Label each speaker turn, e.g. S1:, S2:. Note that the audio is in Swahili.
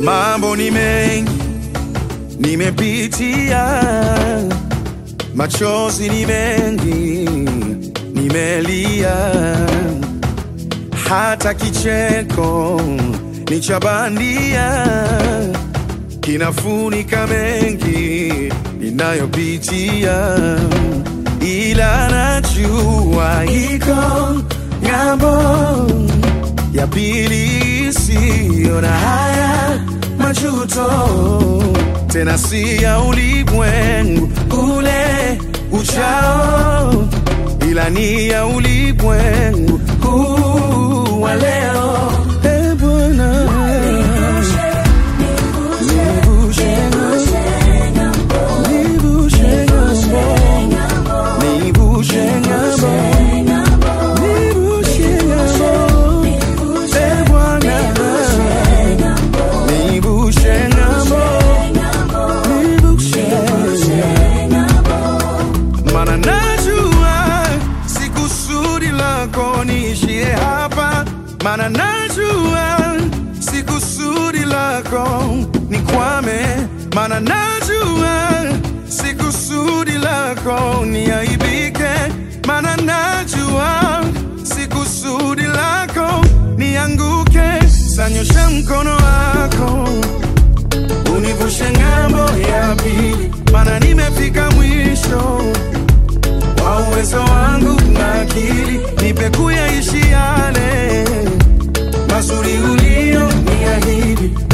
S1: Mambo ni mengi nimepitia, machozi ni mengi nimelia, hata kicheko ni cha bandia kinafunika mengi ninayopitia, ila najua iko ng'ambo ya pili isiyo na haya majuto, tena si ya ulimwengu ule uchao, ila ni ya ulimwengu huu wa leo. Eh, Bwana, nivushe ng'ambo, nivushe ng'ambo, nivushe ng'ambo, nivushe ng'ambo. Eh, Bwana, nivushe ng'ambo, nivushe Mana najua si kusudi lako niishie hapa, mana najua si kusudi lako nikwame, mana najua si kusudi lako niaibike, mana najua si kusudi lako nianguke. Sanyosha mkono wako univushe ng'ambo ya pili, mana nimefika mwisho wa uwezo wangu na akili, nipe kuyaishi yale mazuri ulio niahidi,